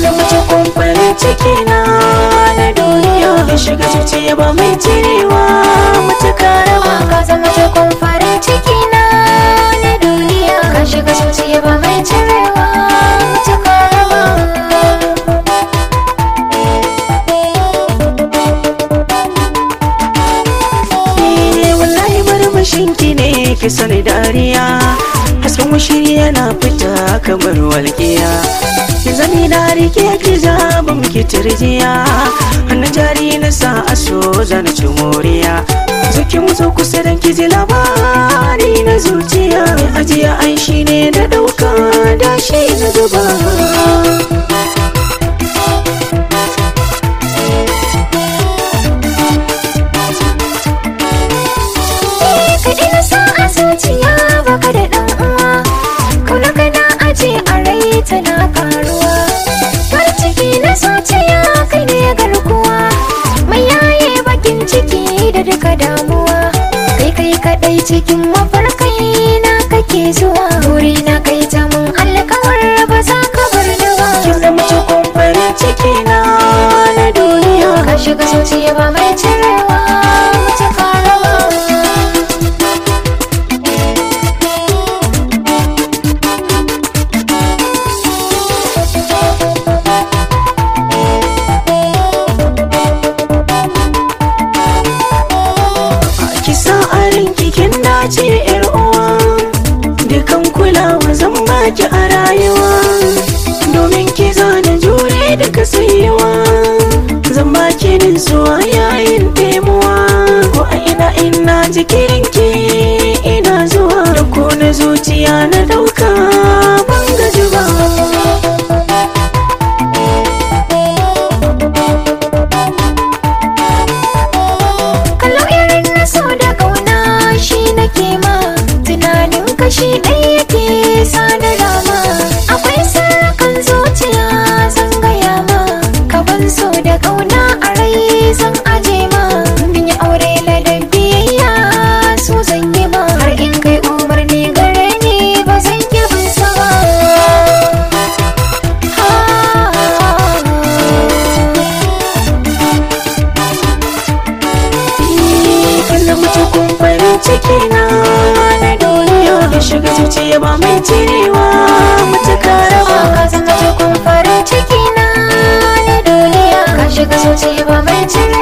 zama cikin farin ciki na na duniya ya shiga zuciya ba mai cirewa mutuka raba ka zama cikin farin ciki na na duniya ka shiga zuciya ba mai cirewa ta karama Eh, wallahi murmushin ki ne ki sani dariya hasken washiri yana fita kamar walƙiya zani na rike ki zaba miki turjiya hannun jari na sa a so zana ci moriya zuki mutu kusa dan ki ji labari na zuciya ajiya ai shi ne da ɗauka da shi na zuba kaɗai na sa a zuciya baka da ɗan uwa kuna kana aje a rai tana karuwa farin ciki na zuciya kai ne garkuwa mai yaye bakin ciki da duka damuwa kai kai kaɗai cikin mafarkai na kake zuwa wuri na kai ta mun alkawar ba za ka bar ni ba ki zama cikin farin ciki na na duniya ka shiga zuciya ba mai cirewa mace karawa ki sa a ranki kin dace yar uwa dukan kulawa zan baki a rayuwa domin ki zana jure duka sayuwa zan baki nutsuwa yayin temuwa ko a ina ina jikirinki ina zuwa da ko na zuciya na dauka ban gaji ba kallo irin na so da kauna shi nake ma tunanin kashi ɗaya yake sa da rama akwai sarakan zuciya zan gaya ma ka ban so da kauna a rai zan aje ma bin yi aure ladan biyayya su zan yi ma har in kai umarni gare ni ba zan yi bin sa ba Kin zama cikin farin ciki na na duniya ya shiga zuciya ba mai cirewa mutuka raba ka zama cikin farin ciki na na duniya ka shiga zuciya ba mai cire